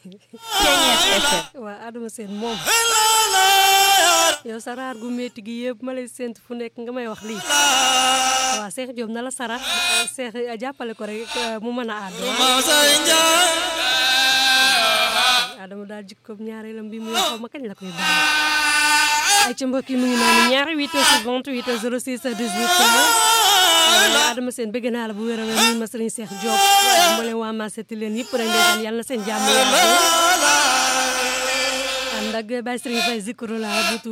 Ceeñeer FM. waa Adama Sène moom yow saraar gu métti gi yëpp ma lay séntu fu nekk nga may wax lii waaw Cheikh Diop na la sarax Cheikh jàppale ko rek mu mën a àddu Adama daal jikkoom ñaareelam bi muy xaw ma kañ la koy bàyyi ay ca mbokk yi mu ngi noonu ñaari 8 28 06 18 Adama Sène bëgg naa la bu wér a wér nuyu ma sëriñ Cheikh Diop ma leen waa Massati leen yëpp rek ndeysaan yàlla na seen jàmm yàlla ànd ak Baye Serigne Faye zikru la bu